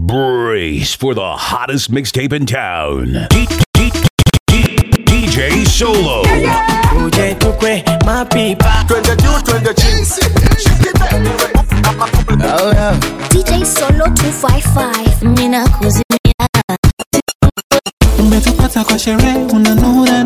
Brace for the hottest mixtape in town. D- D- D- DJ Solo. uje tukwe mapipa twende juu twende chini oh, yeah. DJ Solo 255 Mina kuzimia umetupata kwa sherehe unanura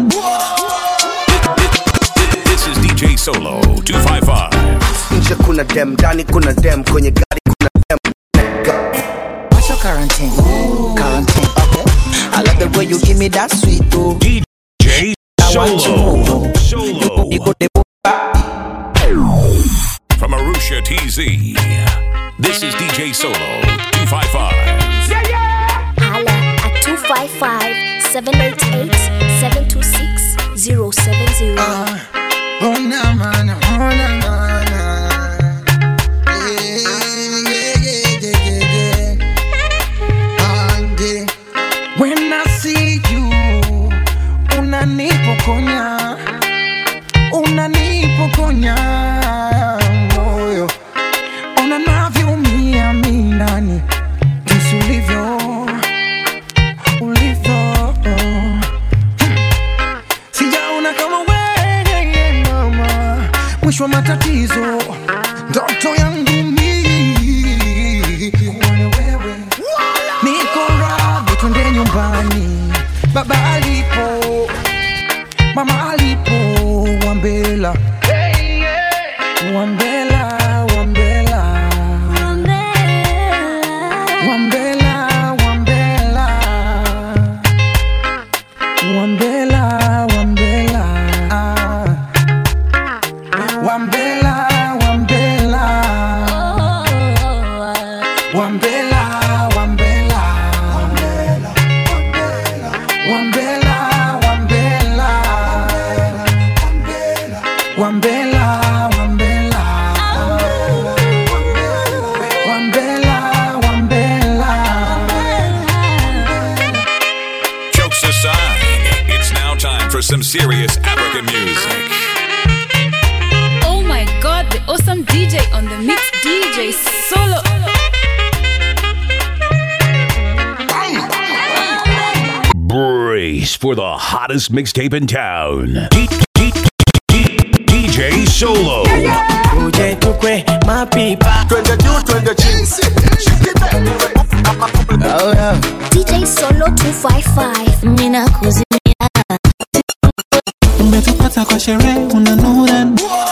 This is DJ Solo 255. nje kuna dem ndani kuna dem kwenye gari kuna dem What's your quarantine? Quarantine, okay. I love the way you give me that sweet oh. DJ I want Solo. you more. Solo. You go the From Arusha TZ. This is DJ Solo 255. Hala at 255 788 726 070 Oh, na, man, oh, na, na, na. Yeah, yeah, yeah, yeah, yeah, yeah. Ah, yeah. When I see you, unanipokonya, unanipokonya moyo, ona navyoumia mi ndani, jinsi ulivyo, ulivyo sijaona kama wewe mama, mwisho wa matatizo, ndoto yangu mi kuone wewe, niko radhi twende nyumbani, baba alipo, mama alipo, Wambela, Wambela, Wambela, Wambela, Wambela. Wambela, Wambela, Wambela, Wambela, Wambela, Wambela, Wambela, Wambela, Wambela, Wambela, Wambela, Wambela. Jokes aside, it's now time for some serious African music. Oh my god, the awesome DJ on the mix, DJ Solo. Brace for the hottest mixtape in town. D- D- D- DJ Solo. uje tukwe mapipa twende juu twende chini oh, yeah. DJ Solo 255 Mina kuzimia umetupata kwa sherehe unanura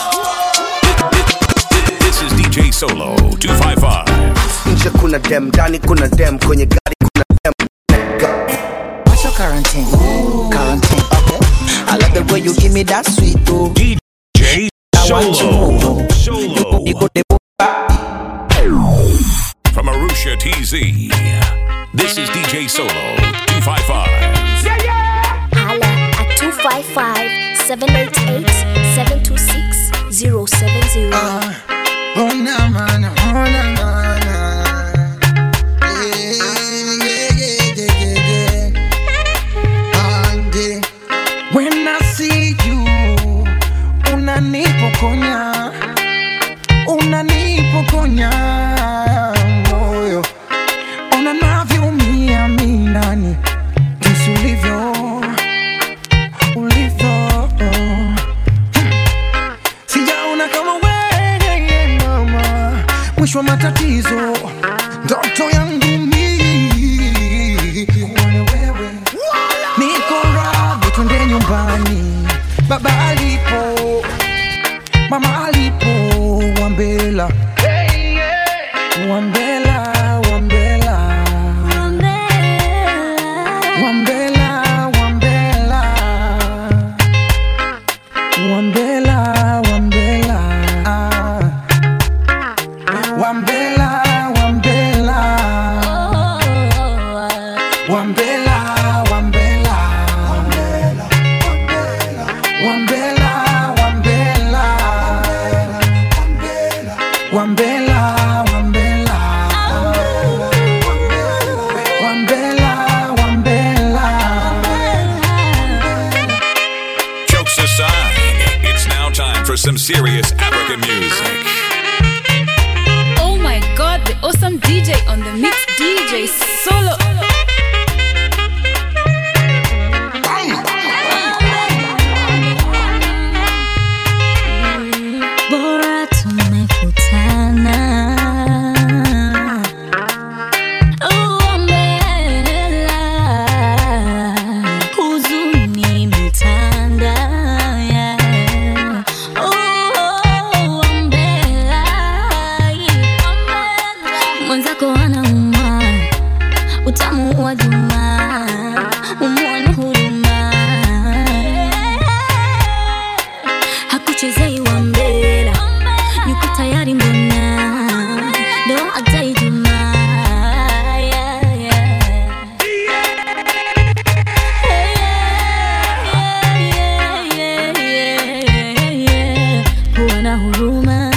This is DJ Solo 255. nje kuna dem ndani kuna dem kwenye gari kuna dem What's your quarantine? Quarantine, okay. I love the way you give me that sweet oh. DJ I want you Solo. more. Solo. You go the From Arusha TZ. This is DJ Solo 255. Hala at 255 788 726 070 Oh, na, man, oh, na, na, na. Yeah, yeah, yeah, yeah, yeah. Ah, yeah. When I see you, unanipokonya, unanipokonya moyo, ona navyoumia mi ndani, jinsi ulivyo, ulivyo sijaona kama wewe mama, mwisho wa matatizo, ndoto yangu mi kuone wewe, niko radhi twende nyumbani, baba alipo, mama alipo, Wambela, Wambela, Wambela, Wambela, Wambela. Wambela, Wambela, Wambela, Wambela, Wambela, Wambela, Wambela, Wambela, Wambela, Wambela, Wambela, Wambela. Jokes aside, it's now time for some serious African music. Oh my god, the awesome DJ on the mix, DJ DJ Solo. bora tumekutana uombela huzuni imetanda yeah. uombela mwenzako anauma utamu wa juma umwone huruma hakuchezei wa mbele yuko tayari mbona ndo ataijuma yeah, yeah. Yeah, yeah, yeah, yeah. kuwa na huruma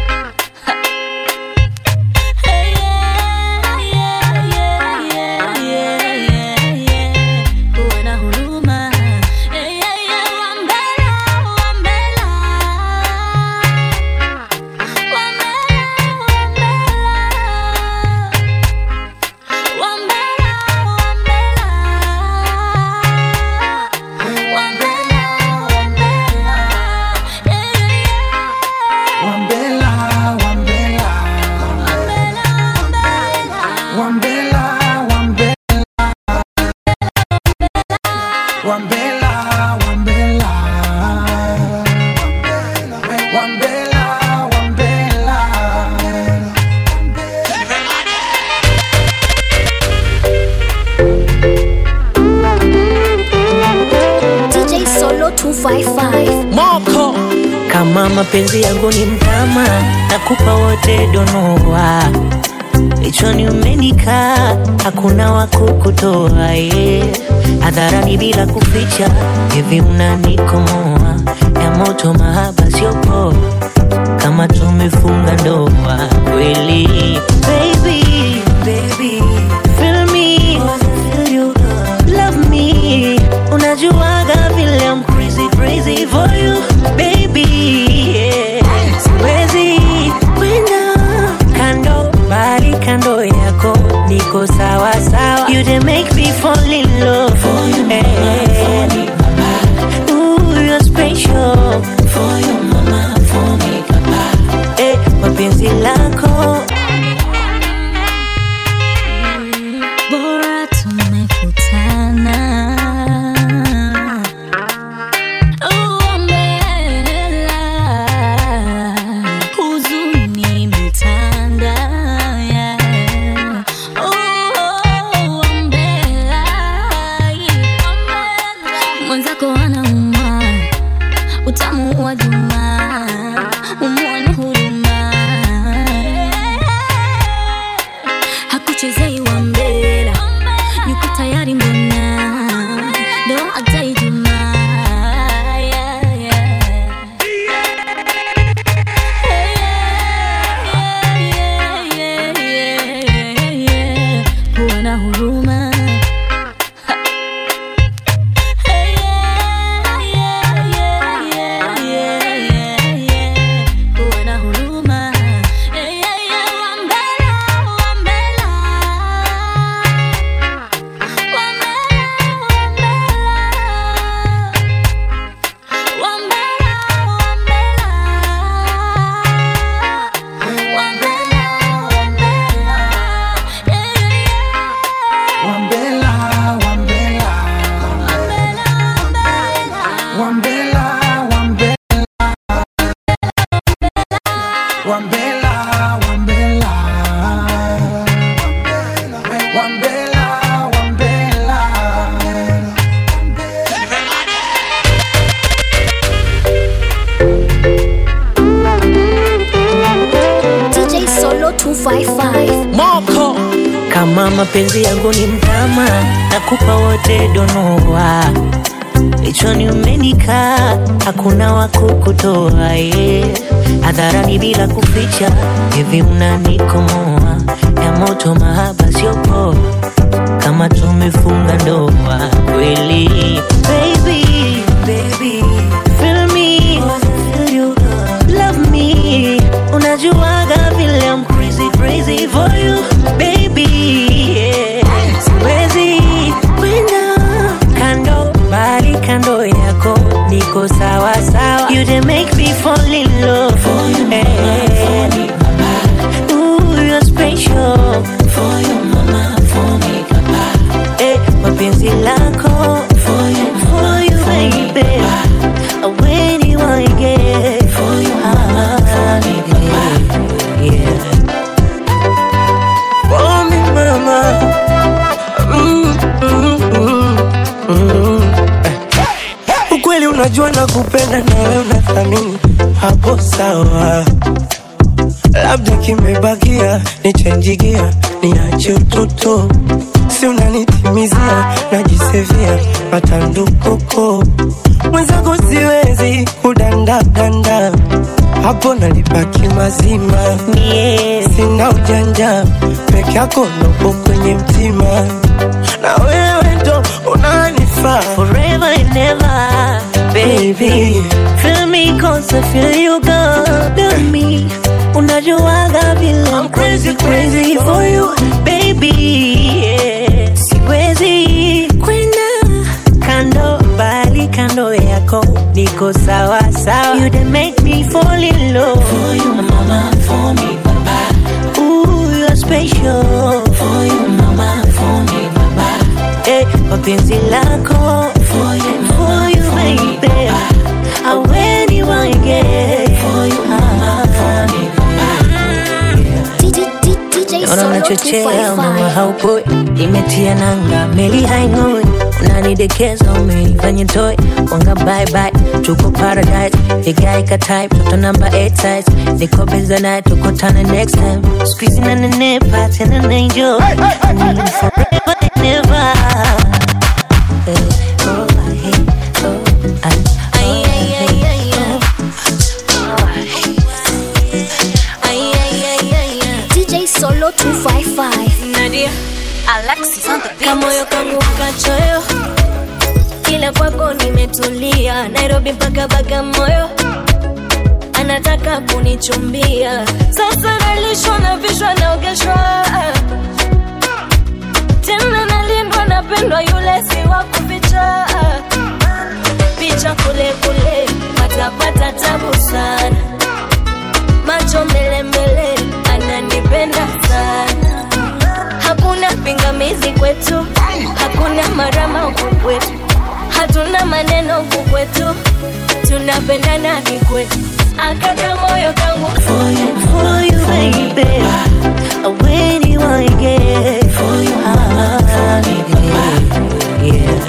kuwa na huruma wambela wambela Wambela, Wambela, Wambela, Wambela, Wambela, Wambela, Wambela, Wambela. DJ Solo 255. moko kama mapenzi yangu ni mtama nakupa wote donoa lichoni umenikaa hakuna wakukutoa ye hadharani bila kuficha hivi unanikomoa ya moto mahaba siopoa kama tumefunga ndoa kweli baby, baby, feel me, feel you, love me unajuaga vile I'm crazy crazy for you baby yeah. siwezi kwenda kando bali kando yako niko sawa sawa you dey make me fall in love for you hey. Ooh, you're special for you mama for me papa eh, mapenzi lako bora tumekutana uombela huzuni imetanda yeah. uombela mwenzako anauma utamu wa juma umwone huruma hakuchezei wa mbele yuko tayari mbona ndo ataijuma yeah, yeah. Yeah, yeah, yeah, yeah. kuwa na huruma kuwa na huruma wambela wambela Wambela, Wambela, Wambela, Wambela, Wambela, Wambela, Wambela, Wambela. DJ Solo 255. moko kama mapenzi yangu ni mtama nakupa wote donoa lichoni umenikaa hakuna wakukutoa ye hadharani bila kuficha hivi unanikomoa ya moto mahaba siopoa kama tumefunga ndoa kweli baby, baby, feel me, feel you, love me unajuaga vile I'm crazy crazy for you baby yeah. unajua nakupenda na wewe unathamini, hapo sawa. Labda kimebakia nichenjigia, niache utoto, si unanitimizia, najisevia matandukoko mwenzako, siwezi kudandadanda hapo nalibaki mazima, sina ujanja peke yako nopo kwenye mtima, na wewe ndo unanifaa Forever and ever, baby. Feel me cause I feel you good to me. Unajuaga vile I'm crazy crazy for you, baby. Yeah. Siwezi kwenda kando bali kando yako niko sawa sawa. You dey make me fall in love for you, mama, for me, papa. Ooh, you're special for you, mama, for me, papa. Eh, mapenzi lako for you, for you, baby. I really want to get for you, mama, for me, DJ Naona Solo unachochea mama 255. haupoi, imetia nanga meli haing'oi, unanidekeza umenifanya toy wanga bye bye, tuko paradise vigae ka type toto namba 8 size niko beza naye tukutane next time squeezing na nenepa tena na enjoy I need you forever and ever Eh, oh, I hate, oh, I, oh, I hate, oh. DJ Solo 255. Nadia Alexis on the beat. Kamoyo kangu kachoyo kila kwako nimetulia Nairobi mpaka Bagamoyo anataka kunichumbia sasa nalishwa na vishwa naogeshwa tena nalindwa napendwa yule si wa kuficha picha kule kule patapata tabu sana macho mbele mbele ananipenda sana hakuna pingamizi kwetu hakuna marama huku kwetu hatuna maneno huku kwetu tunapendana kikwetu akaka moyo kangu for you, for you, baby. I really wanna get for you, ah, yeah.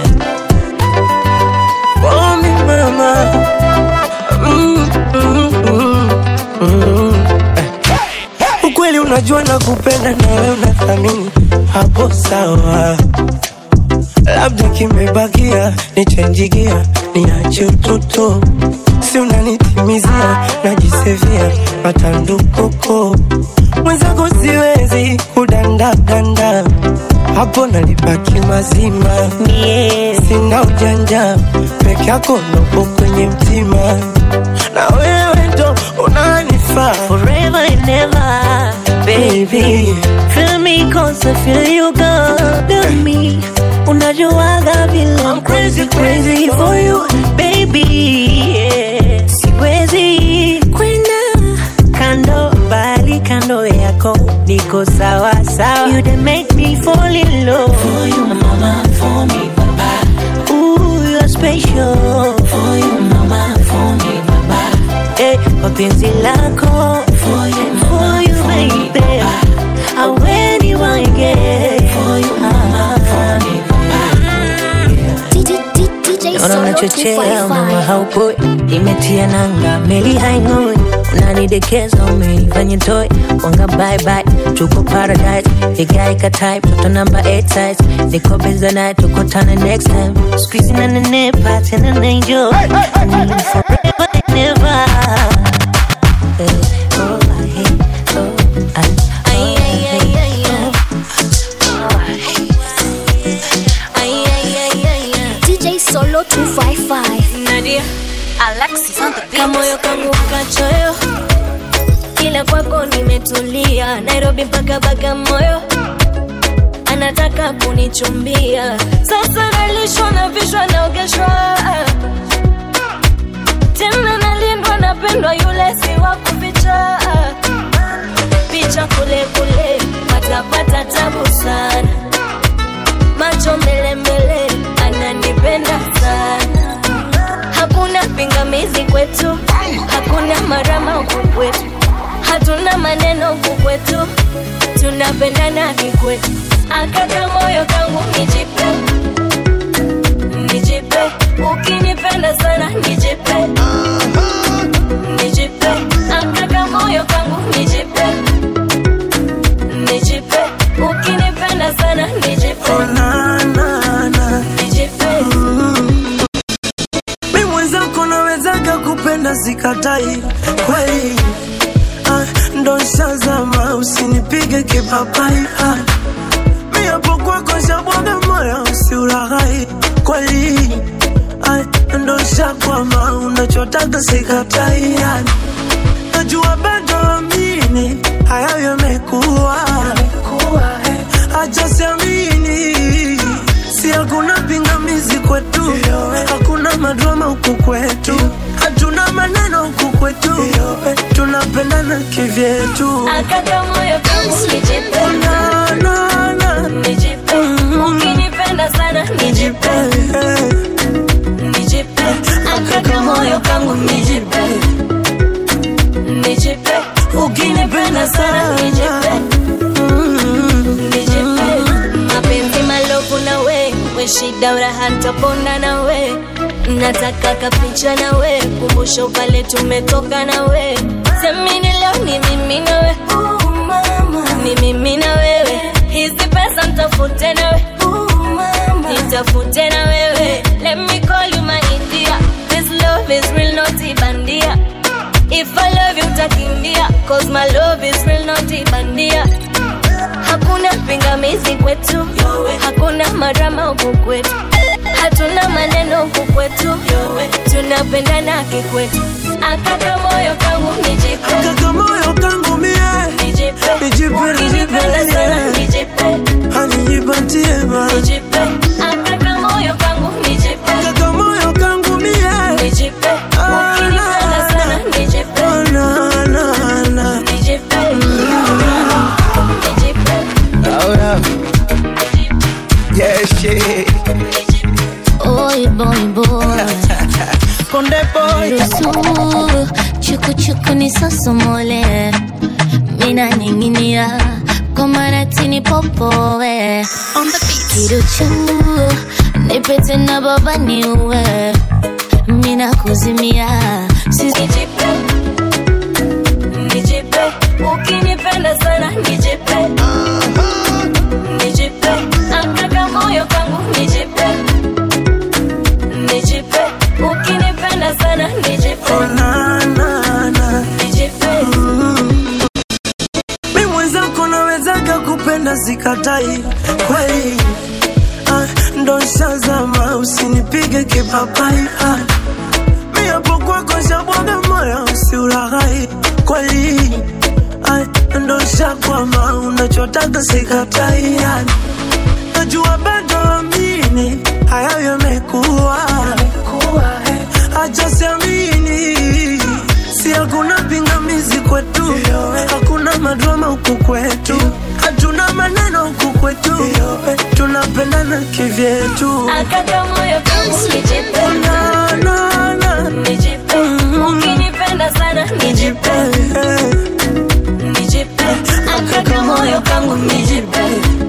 for me mama. Mm, mm, mm, mm. Eh. Ukweli unajua nakupenda na wewe unathamini, hapo sawa. Labda kimebakia nichenjigia, niache utoto, si unanitimizia, najisevia matandukoko mwenzako, siwezi kudandadanda hapo nalibaki mazima, sina ujanja peke yako nopo kwenye mtima, na wewe ndo unanifaa Forever and ever, baby. Feel me cause I feel you good to me. Unajuaga vile I'm crazy crazy for you, baby. Yeah. Siwezi kwenda kando bali kando yako niko sawa sawa. You dey make me fall in love for you, mama, for me, papa. Ooh, you're special for you, mama, for me, papa. Eh, mapenzi lako for you, for you, baby. I really want to get for you, mama, for me, DJ Naona Solo unachochea mama 255. haupoi, imetia nanga meli haing'oi, unanidekeza umenifanya toy wanga bye bye, tuko paradise vigae ka type toto namba 8 size niko beza naye tukutane next time squeezing na nenepa tena na enjoy I need you forever and ever Eh, oh, I hate, oh, I, oh, I hate, oh. DJ Solo 255. Nadia Alexis on the beat. Kamoyo kangu kachoyo kila kwako nimetulia Nairobi mpaka Bagamoyo anataka kunichumbia sasa nalishwa na vishwa naogeshwa tena nalindwa napendwa yule si wa kuficha picha kule kule patapata tabu sana macho mbele mbele ananipenda sana hakuna pingamizi kwetu hakuna marama huku kwetu hatuna maneno huku kwetu tunapendana kikwetu akaka moyo kangu nijipe nijipe ukinipenda sana nijipe nijipe akaka moyo kangu nijipe nijipe ukinipenda sana nijipe nijipe mi mwenzako nawezaga kupenda sikatai kweli ah, ndo nshazama usinipige kipapai ah, mi hapo kwako shabwaga moyo usiulaghai kweli ah, ndo nshakwama unachotaga sikatai ah, najua bado amini hayo yamekuwa acha siamini si hakuna pingamizi kwetu hakuna madrama huku kwetu hatuna maneno huku kwetu tunapendana kivyetu akaka moyo kangu nijipe Na, na, na. nijipe ukinipenda sana nijipe nijipe akaka moyo kangu nijipe nijipe ukinipenda sana nijipe nijipe mapenzi malofu na we we shida uraha ntaponda na we nataka kapicha na we kumbusho pale tumetoka na we semini leo ni mimi na we ni mimi na wewe hizi pesa ntafute na we nitafute na wewe let me call you my India this love is real not ibandia if I love you utakimbia cause my love is real not ibandia hakuna pingamizi kwetu hakuna marama huku kwetu hatuna maneno huku kwetu tunapendana kikwetu akaka moyo kangu nijipe kaka moyo kangu mie nijipe Nijipe, ukinipenda nijipe, sana yeah. nijipe hanijipatie ma nijipe akaka moyo kangu nijipe kaka moyo kangu mie nijipe ukinipenda sana nijipe Oh, na, na, na. nijipe nijipe Oh, yeah. Yeah, shit. Oi boy boy Konde boy Ruhusu chuku chuku nisosomole Mina ninginia kwa maratini popoe Kiruchu nipete na baba niue Mina kuzimia Sisi nijipe nijipe ukinipenda sana nijipe nijipe akaka moyo kangu nijipe nijipe ukinipenda sana nijipe Oh, na, na, na. nijipe mi mwenzako nawezaga kupenda sikatai kweli ah, ndo nshazama usinipige kipapai ah, mi hapo kwako shabwaga moyo usiulaghai kweli ah, ndo nshakwama unachotaga sikatai ah, najua bado amini hayo yamekuwa acha siamini si hakuna pingamizi kwetu hakuna madrama huku kwetu hatuna maneno huku kwetu tunapendana kivyetu akaka moyo kangu nijipe Na, na, na. nijipe ukinipenda sana nijipe nijipe akaka moyo kangu nijipe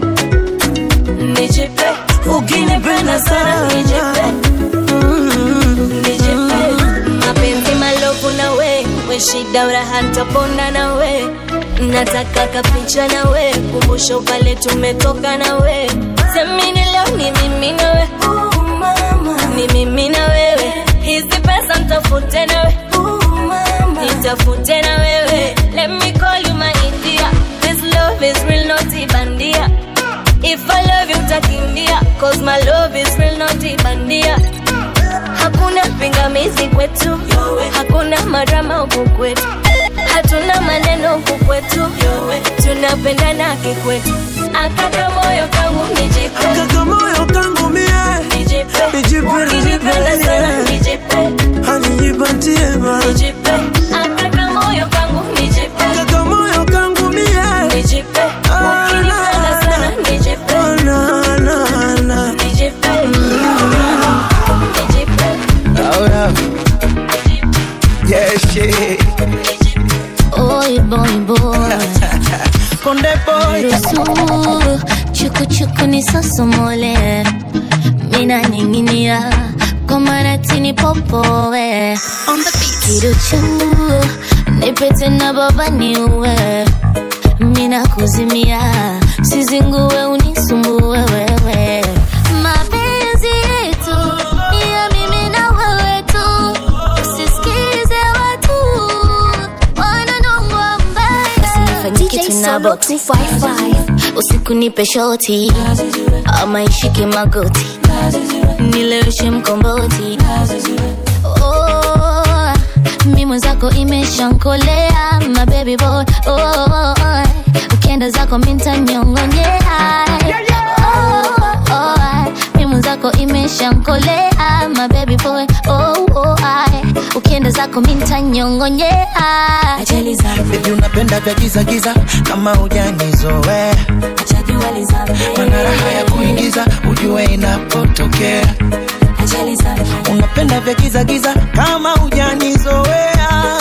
nijipe ukinipenda sana nijipe nijipe mapenzi malofu na we we shida uraha ntaponda na we nataka kapicha na we kumbusho pale tumetoka na we semini leo ni mimi na we ni mimi na wewe hizi pesa ntafute na we nitafute na wewe let me call you my India this love is real not ibandia if I love you utakimbia cause my love is real not ibandia hakuna pingamizi kwetu hakuna marama huku kwetu hatuna maneno huku kwetu tunapendana kikwetu akaka moyo kangu nijipe kaka moyo kangu mie nijipe Nijipe, ukinipenda nijipe, sana yeah. nijipe hanijipatie ma nijipe akaka moyo kangu nijipe kaka moyo kangu mie nijipe ukinipenda sana nijipe Oh, na, na, na. nijipe nijipe Oh, yeah. Yeah, shit. Oi boy boy Konde boy Ruhusu chuku chuku nisosomole Mina ninginia kwa maana tini popowe kiruchu nipete na baba niuwe mina kuzimia sizinguwe unisumbue wewe mapenzi yetu ni ya mimi na wewe tu usisikize watu wananongwa mbaya kitu na box 55 usiku nipe shoti ama ishike magoti nileweshe mkomboti oh, mi mwenzako imeshankolea my baby boy oh, ukienda zako mintanyongonyea oh, oh, mi mwenzako imeshankolea my baby boy oh, oh, ukienda zako mintanyongonyea Baby unapenda vya giza giza kama hujanizoea mana raha ya kuingiza ujue inapotokea unapenda vya giza giza kama hujanizoea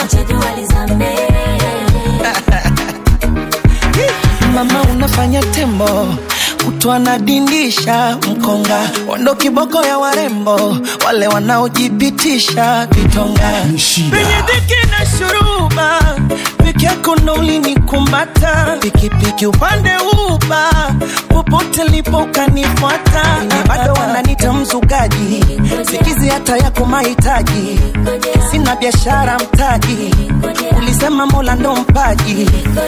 mama unafanya tembo kutwa nadindisha mkonga wando kiboko ya warembo wale wanaojipitisha vitonga penye dhiki na shuruba peke yako ndo ulinikumata pikipiki upande uba popote lipo ukanifuata Wenye bado wananita mzugaji sikizi hata yako mahitaji sina biashara mtaji ulisema mola ndo mpaji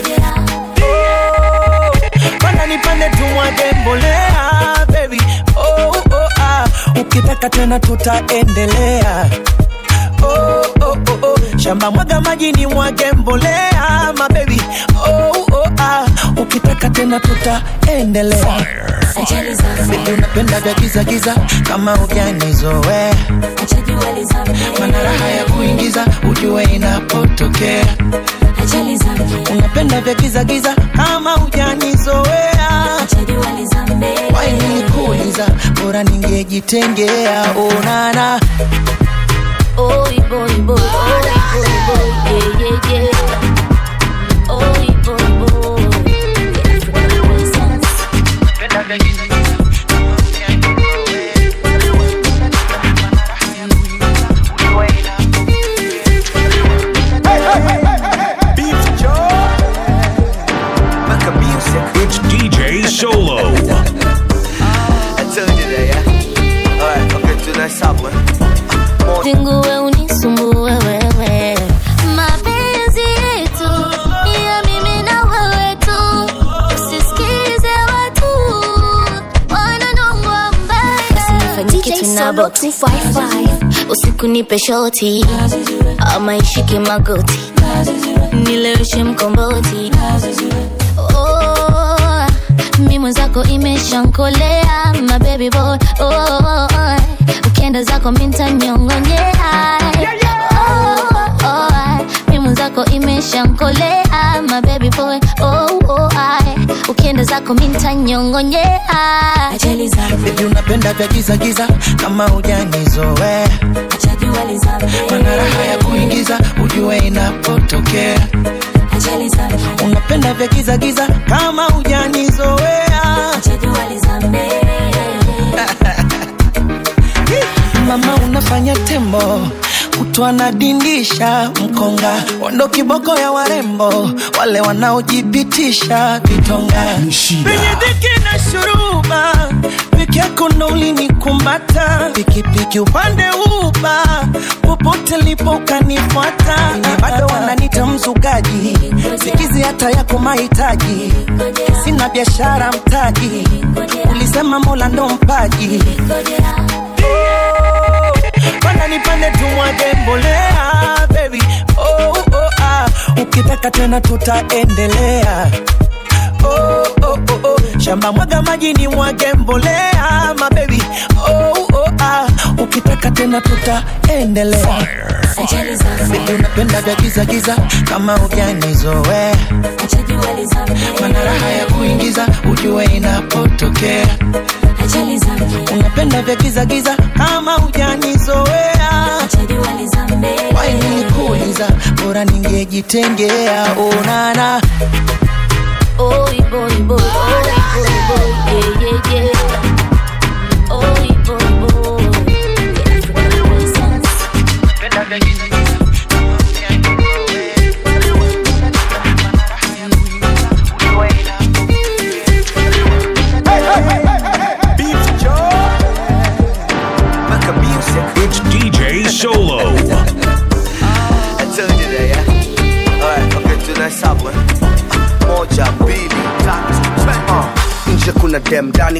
panda nipande tumwage mbolea baby oh, oh, ah. ukitaka tena tutaendelea oh, oh, oh, oh. shamba mwaga maji ni mwage mbolea mabebi oh, oh, ah. ukitaka tena tutaendelea Baby, unapenda vya giza giza kama ujanizoea mana raha ya kuingiza ujue inapotokea unapenda vya giza giza kama ujanizoea wainikuuliza bora ningejitengea onana Oi, boy, boy, oi, boy, boy, yeah, yeah, yeah. Oi, boy, boy. It's DJ Solo. I told you that, yeah? Alright, okay, tonight's top one. Zinguwe unisumbue wewe mapenzi yetu ni ya mimi na wewe tu usisikize watu wananongwa mbaya kitu na box 55 usiku nipe shoti ama ishike magoti nileweshe mkomboti oh, mi mwenzako imeshankolea my baby boy oh, ukienda zako mintanyongonyea oh, oh, mi mwenzako imeshankolea my baby boy oh, oh, ukienda zako mintanyongonyea Baby unapenda vya giza giza kama hujanizoea mana raha ya kuingiza ujue inapotokea unapenda vya giza giza kama hujanizoea mama unafanya tembo kutwa nadindisha mkonga wando kiboko ya warembo wale wanaojipitisha vitonga penye dhiki na shuruba peke yako ndo ulinikumata pikipiki upande uba popote lipo ukanifuata Wenye bado wananita mzugaji sikizi hata yako mahitaji sina biashara mtaji ulisema mola ndo mpaji panda nipande tumwage mbolea baby oh, oh, ah. ukitaka tena tutaendelea oh, oh, oh, oh. shamba mwaga maji ni mwage mbolea mabebi oh, oh, ah. ukitaka tena tutaendelea Baby, unapenda vya giza giza kama ujanizoea mana raha ya kuingiza ujue inapotokea unapenda vya giza giza kama ujanizoea wainikuuliza bora ningejitengea onana Oi, boy, boy, oi, boy, boy, yeah, yeah, yeah. Oi, boy, boy.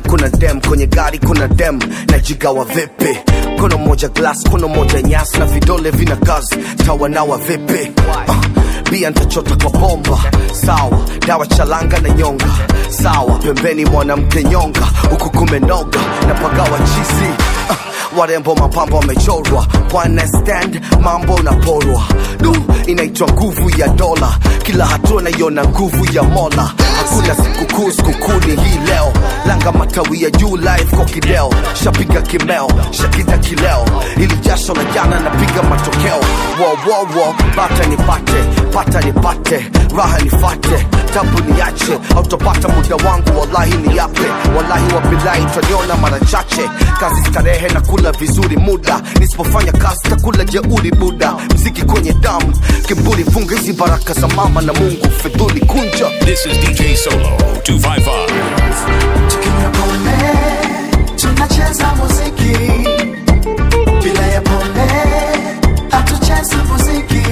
kuna dem kwenye gari kuna dem najigawa vipi kono moja glass kono moja nyasi na vidole vina kazi tawanawa vipi uh, bia ntachota kwa bomba sawa dawa chalanga na nyonga sawa pembeni mwanamke nyonga huku kumenoga na pagawa chizi uh, warembo mapambo wamechorwa one stand mambo unaporwa du inaitwa nguvu ya dola kila hatua naiona nguvu ya mola hakuna sikukuu sikukuni hii leo langa matawi ya juu live kwa kideo shapiga kimeo shakita kileo ili jasho la jana napiga matokeo wowowo bata nipate pata nipate raha nifate tabu niache autopata muda wangu wallahi ni yape wallahi wabilahi utaniona mara chache kazi starehe na kula vizuri muda nisipofanya kazi takula jeuri buda mziki kwenye damu kiburi funga hizi baraka za mama na mungu fidhuli kunja This is DJ Solo 255. Tukinywa pombe tunacheza muziki, bila ya pombe hatuchezi muziki.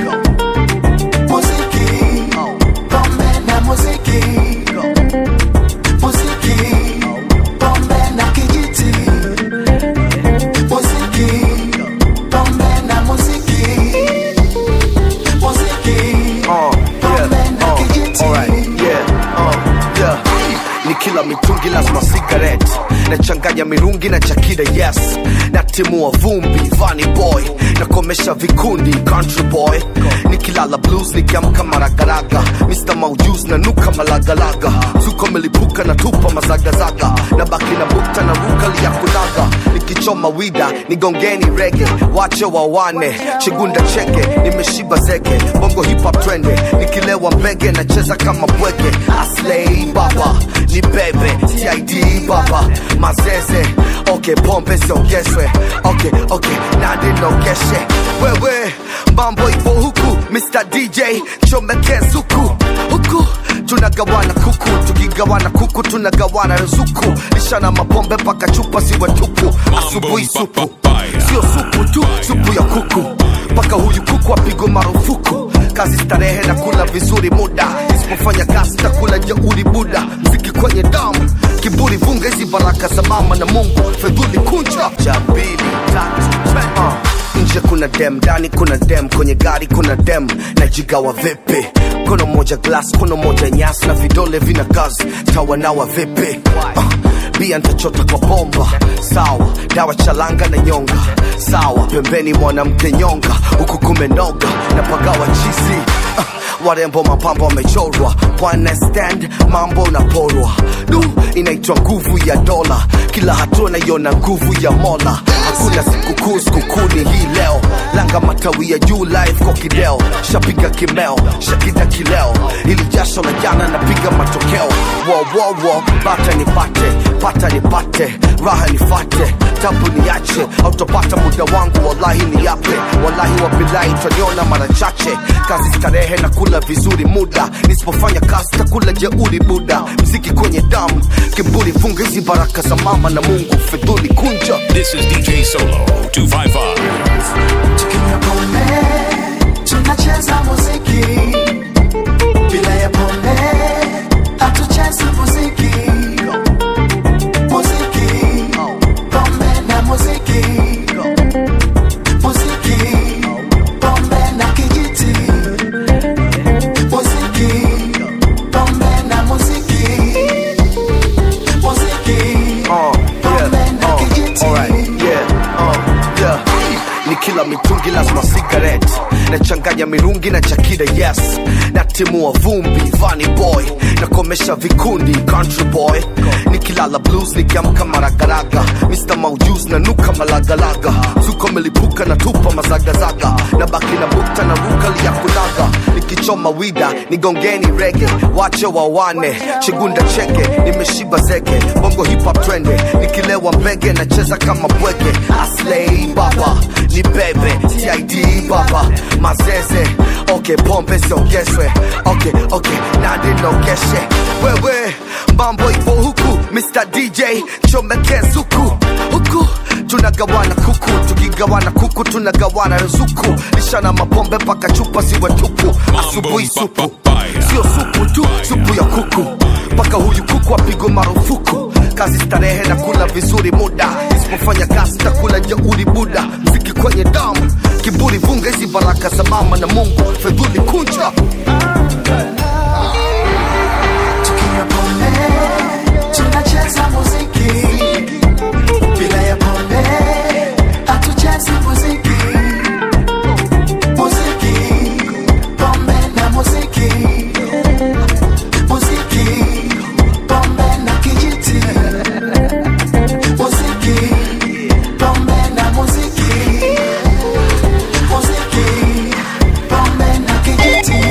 Muziki, pombe na muziki, muziki, pombe na kijiti, muziki, pombe na muziki, muziki, Uh, pombe na uh, kijiti. alright, yeah, uh, yeah. ni kila mitungi lazima sigaret nachanganya mirungi na chakida yes natimua vumbi vani boy nakomesha vikundi country boy nikilala blues nikiamka maragaraga mr maujus na nuka malagalaga zuko melipuka na tupa mazagazaga na baki na bukta na rukali ya kunaga nikichoma wida nigongeni rege wache wawane chigunda cheke nimeshiba zege bongo hip hop twende nikilewa mbege nacheza kama bwege aslei baba ni bebe tid baba mazeze okay pombe siongezwe okay okay nadi nogeshe wewe mambo ipo huku mr dj chomeke zuku huku tunagawana kuku tukigawana kuku tunagawana ruzuku lishana mapombe mpaka chupa siwe tupu asubuhi supu sio supu tu supu ya kuku mpaka huyu kuku apigwe marufuku kazi starehe na kula vizuri muda isipofanya kazi takula jeuri buda mziki kwenye damu kiburi vunga hizi baraka za mama na mungu fedhuli kunja cha mbili tatu uh. nje kuna dem ndani kuna dem kwenye gari kuna dem najigawa vipi kono moja glass kono moja nyasi na vidole vina kazi tawanawa vipi uh, bia ntachota kwa bomba sawa dawa chalanga na nyonga sawa pembeni mwanamke nyonga huku kumenoga na pagawa chizi uh, warembo mapambo wamechorwa one stand mambo unaporwa du inaitwa nguvu ya dola kila hatua naiona nguvu ya mola hakuna sikukuu sikukuni hii leo langa matawi ya juu live kwa kideo shapiga kimeo shakita kileo ili jasho la jana napiga matokeo wowowo bata nipate pata nipate raha nifate tabu niache autopata muda wangu wallahi ni yape wallahi wabilahi utaniona mara chache kazi starehe na kula vizuri muda nisipofanya kazi takula jeuri buda mziki kwenye damu kiburi funga hizi baraka za mama na mungu fidhuli kunja This is DJ Solo 255. Tukinywa pombe tunacheza muziki, bila ya pombe hatuchezi muziki. Muziki, pombe na muziki, muziki, pombe na kijiti, muziki, pombe na muziki, muziki, Uh, pombe na yeah, kijiti. uh, alright, yeah, uh, yeah. ni kila mitungi lazima sigaret nachanganya mirungi na chakida yes natimua vumbi vani boy nakomesha vikundi country boy nikilala blues nikiamka maragaraga mr maujus na nuka malagalaga zuko melipuka na tupa mazagazaga na baki na bukta na rukali ya kunaga nikichoma wida nigongeni rege wache wawane chigunda cheke nimeshiba zege bongo hip hop twende nikilewa mbege nacheza kama bwege aslei baba ni bebe tid baba mazeze okay pombe siongezwe okay okay nadi nogeshe wewe mambo ipo huku mr dj chomeke zuku huku tunagawana kuku tukigawana kuku tunagawana ruzuku lishana mapombe mpaka chupa siwe tupu asubuhi supu sio supu tu supu ya kuku mpaka huyu kuku apigwe marufuku kazi starehe na kula vizuri muda isipofanya kazi takula jeuri buda mziki kwenye damu kiburi vunga hizi baraka za mama na mungu fedhuli kunja Tukinywa pombe, tunacheza muziki. Bila ya pombe, hatuchezi muziki. Muziki, pombe na muziki. Muziki, pombe na kijiti. Muziki, pombe na muziki. Muziki, pombe na kijiti.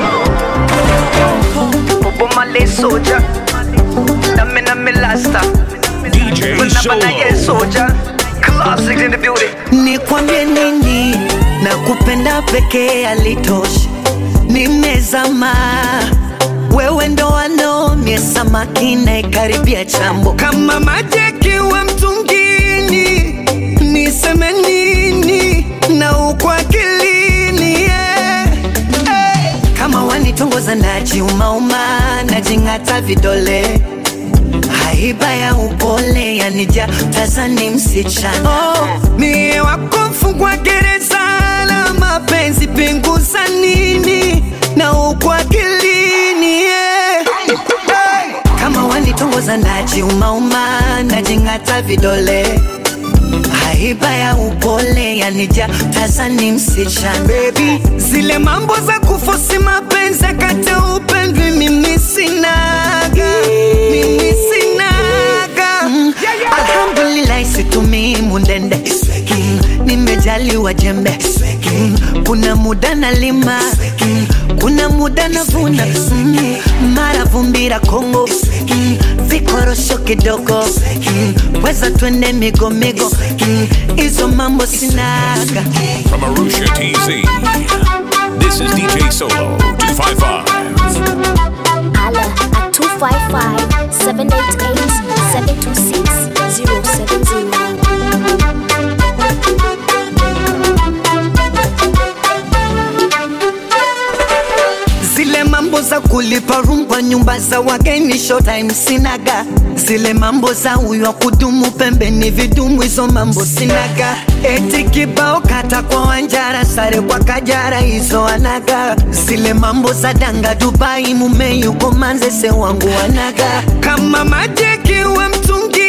Bobo Marley soldier. Nami nami lasta. DJ Banabana Solo. soldier. Classics in the building. nikwambie nini na kupenda pekee alitoshi nimezama wewe ndo wanaomie samaki naikaribia chambo kama maji akiwa mtungini niseme nini na uko akilini yeah. hey. kama wanitongoza najiumauma najing'ata vidole haiba ya upole yanija tazani msichana oh, mie wakofungwa gereza la mapenzi pinguza nini na uko akilini yeah. hey. kama wanitongoza najiumauma najing'ata vidole haiba ya upole yanija tazani msichana Baby, zile mambo za kufosi mapenzi kate upendwi mimi sinaga mimi sinaga mm. alhamdulillah situmii mundende mm. nimejaliwa jembe mm. kuna muda nalima mm. kuna muda navuna mm. mara vumbira kongo mm. vikorosho kidogo mm. weza twende migomigo mm. hizo mambo sinaga From Arusha, TZ. This is DJ Solo 255. Hala at 255 788 726 070. zile mambo za kulipa room kwa nyumba za wageni showtime sinaga zile mambo za huyo wa kudumu pembeni vidumu hizo mambo sinaga eti kibao kata kwa wanjara sare kwa kajara hizo anaga zile mambo za danga dubai mume yuko manzese wangu wanaga kama maji akiwa mtungi